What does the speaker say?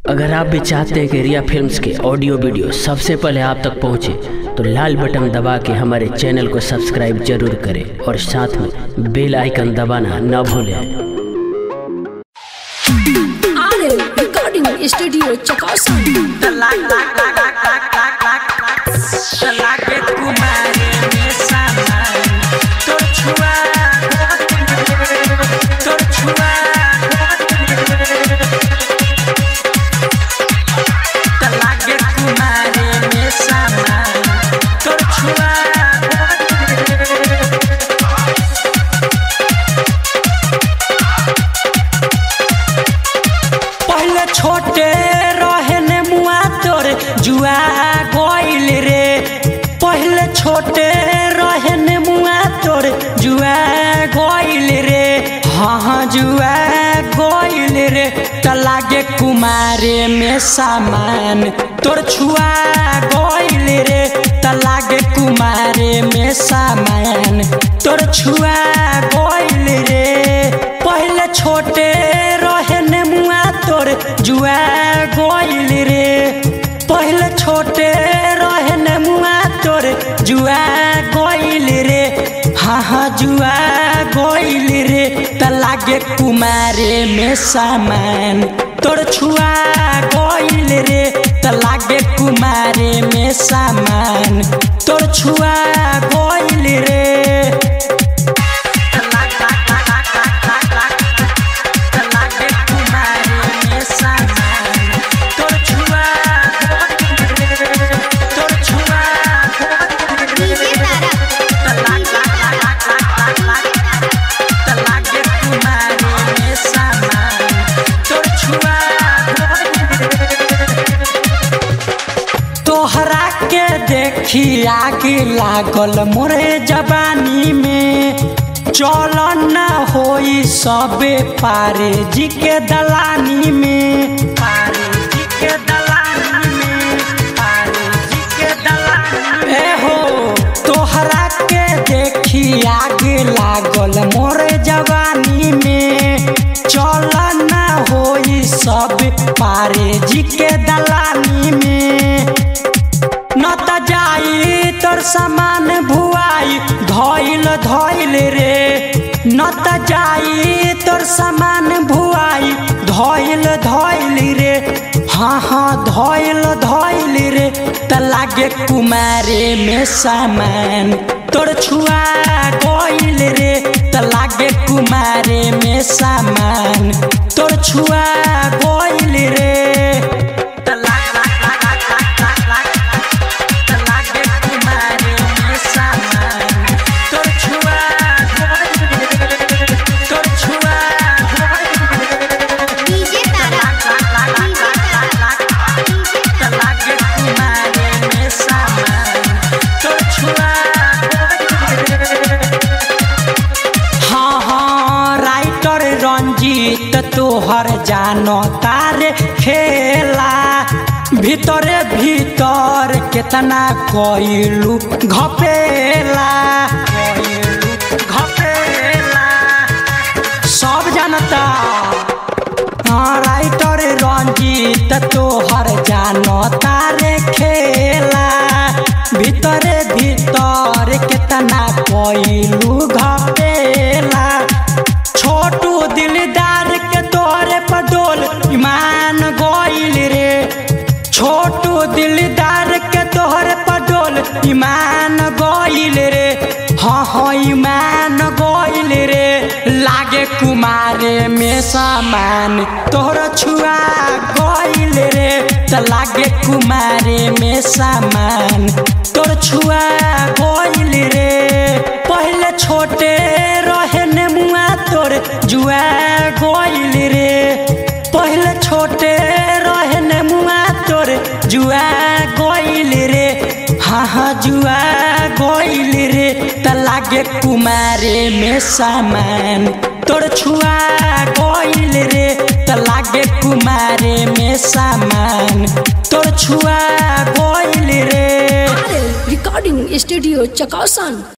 अगर आप भी चाहते हैं कि रिया फिल्म्स के ऑडियो वीडियो सबसे पहले आप तक पहुंचे तो लाल बटन दबा के हमारे चैनल को सब्सक्राइब जरूर करें और साथ में बेल आइकन दबाना न भूलें आरे रिकॉर्डिंग स्टूडियो चकासा पहले छोटे रहे ने मुआ तोर जुआ गइल रे पहले छोटे रहे ने मुआ तोर जुआ गइल रे हाँ हाँ जुआ गइल रे त लागे कुमारे में सामान तोर छुआ गइल रे त लागे कुमारे में सामान तोर छुआ गइल रे पहले छोटे रहे ने मुआ तोर जुआ गइल रे पहले छोटे रहे ने मुआ तोर जुआ गइल रे हाँ हाँ जुआ गइल रे त लागे कुमारे में सामान तोर छुआ गइल रे त लागे कुमारे में सामान तोर छुआ गइल रे डीजे तारा तोहरा के देखी आग लागल मोरे जवानी में चल न होई सबे पारे जी के दलानी में पारे जी के दलानी में पारे जी के दलानी में ए हो तोहरा के देखी आग लागल मोरे जवानी में चल न होई सब पारे जी के दलानी में न त जाई तोर सामान भुआई धइल धइल रे न त जाई तोर सामान भुआई धइल धइल रे हाँ हाँ धइल धइल रे त लागे कुमारे में सामान तोर छुआ गइल रे त लागे कुमारे में सामान तोर छुआ गइल रे त डीजे तारा हाँ हाँ राइटर रंजीत तोहर जानो तारे खेला भीतरे भीतर केतना कइलू घपेला कइलू घपेला सब जानता हाँ राइटर रंजीत तोहर जानो तारे खेला भीतरे भीतर केतना कइलू घपेला छोटू दिलदार के तोरे पर डोल ईमान गइल रे छोटू दिलदार के तोहरे पर डोल ईमान गइल रे हाँ हाँ ईमान गइल रे लागे कुमारे में सामान तोहर छुआ गइल रे त लागे कुमारे में सामान तोर छुआ गइल रे पहले छोटे रहे ने मुआ तोर जुआ गइल रे पहले छोटे रहे ने मुआ तोर जुआ गइल रे हाँ हाँ जुआ गइल रे त लागे कुमारे में सामान तोर छुआ गइल रे त लागे कुमारे में सामान तोर छुआ गइल रे आरे रिकॉर्डिंग स्टूडियो चकासन